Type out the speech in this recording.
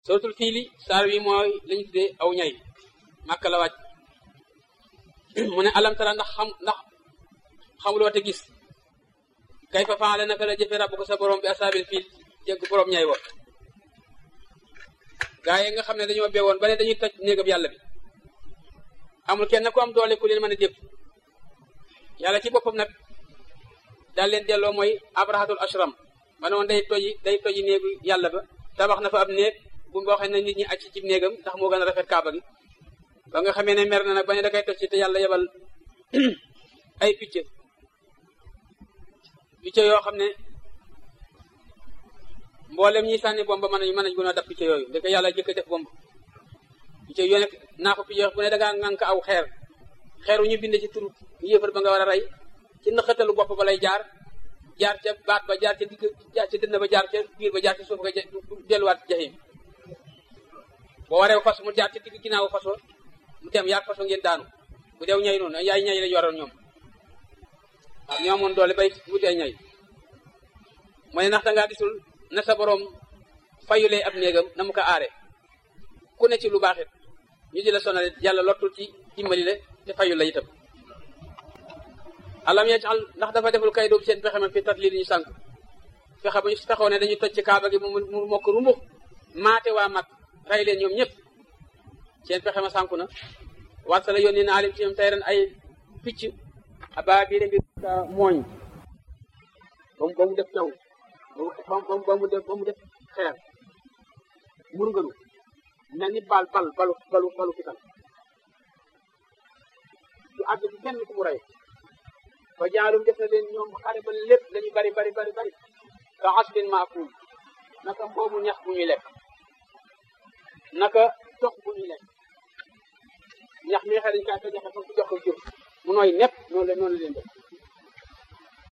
suratul fiili saar wi mooy lañu tuddee aw ñay màkk la wàcc mu ne alam tara ndax xam ndax xamuloo te gis kay fa faale naka la jëfe rabbu ko sa borom bi asaabil fiil jégg borom ñay wa gaa yi nga xam ne dañoo beewoon ba ne dañuy toj néegam yàlla bi amul kenn ku am doole ku leen mën a dépp yàlla ci boppam nag daal leen delloo mooy abrahatul ashram ma ne woon day toji day toji néegu yàlla ba tabax na fa ab néeg bu boo xam ne nit ñi acc ci néegam ndax moo gën a rafet kaaba gi ba nga xamee ne mer na nag ba ne da koy toj ci te yàlla yebal ay picc picc yoo xam ne mboolem ñi sànni bomb mën nañu mën nañu gën a dab picc yooyu da ko yàlla jëkk def bomb picc yooyu nag naa ko picc bu ne da ngaa ŋànk aw xeer xeeru ñu bind ci turu yéefar ba nga war a rey ci naxatalu bopp ba lay jaar jaar ca baat ba jaar ca digg jaar ca dënn ba jaar ca biir ba jaar ca suuf nga delluwaat jaxim boo waree fas mu jaar ca digg ginnaaw fas mu dem yaag faso ngeen daanu bu deew ñay noonu yaay ñay lañu waroon ñoom waaw ñoo amoon doole bay wuti ay ñay mooy ndax dangaa gisul na sa borom fayulee ab néegam na mu ko aare ku ne ci lu baaxit ñu di la sonal yàlla lottul ci dimbali le te fayul la itam alam yajal ndax dafa deful kay doobu seen pexe ma fi tat lii ñu sànq fexe ba ñu fexoo ne dañuy toj ci kaaba gi mu mu mokk rumbux maate waa mag rey leen ñoom ñëpp seen pexe ma sànku na warsala yónni na alim ci ñoom tey ren ay picc abaa bii mbir mooñ ba mu ba mu def taw ba mu ba mu def ba mu def xeer murgalu mel ni bal bal balu balu balu fital du àgg ci kenn ku mu rey fa jaalum def na leen ñoom xare ba lépp lañu bari bari bari bari ka asbin maakuul naka mboomu ñax bu ñuy lekk naka tox bu ñuy lekk ñax mi xëy dañ kaa ko joxe fa ku jox ko jur mu nooy nepp noonu la noonu la leen def